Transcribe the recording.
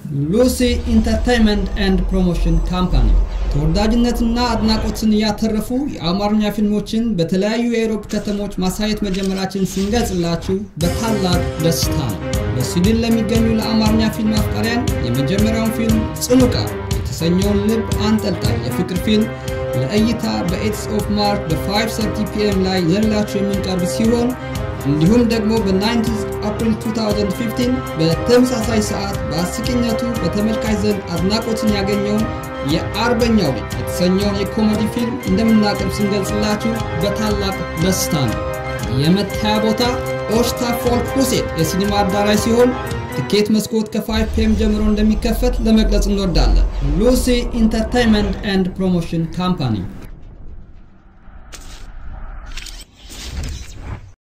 ሉሲ ኢንተርቴይንመንት ኤንድ ፕሮሞሽን ካምፓኒ ተወዳጅነትና አድናቆትን እያተረፉ የአማርኛ ፊልሞችን በተለያዩ የአውሮፓ ከተሞች ማሳየት መጀመራችን ስንገልጽላችሁ በታላቅ ደስታ ነው። በስዊድን ለሚገኙ ለአማርኛ ፊልም አፍቃሪያን የመጀመሪያውን ፊልም ጽኑ ቃል የተሰኘውን ልብ አንጠልጣይ የፍቅር ፊልም ለእይታ በኤትስ ኦፍ ማርች በ5:30 ፒኤም ላይ ይዘንላችሁ የምንቀርብ ሲሆን እንዲሁም ደግሞ በ90 አፕሪል 2015 በተመሳሳይ ሰዓት በአስቂኝነቱ በተመልካች ዘንድ አድናቆትን ያገኘውን የአርበኛው ልጅ የተሰኘውን የኮሜዲ ፊልም እንደምናቀርብ ስንገልጽላችሁ በታላቅ ደስታ ነው። የመታያ ቦታ ኦሽታ ፎልክ ሁሴን የሲኒማ አዳራሽ ሲሆን ትኬት መስኮት ከ5 ፒኤም ጀምሮ እንደሚከፈት ለመግለጽ እንወዳለን። ሉሲ ኢንተርቴይንመንት ኤንድ ፕሮሞሽን ካምፓኒ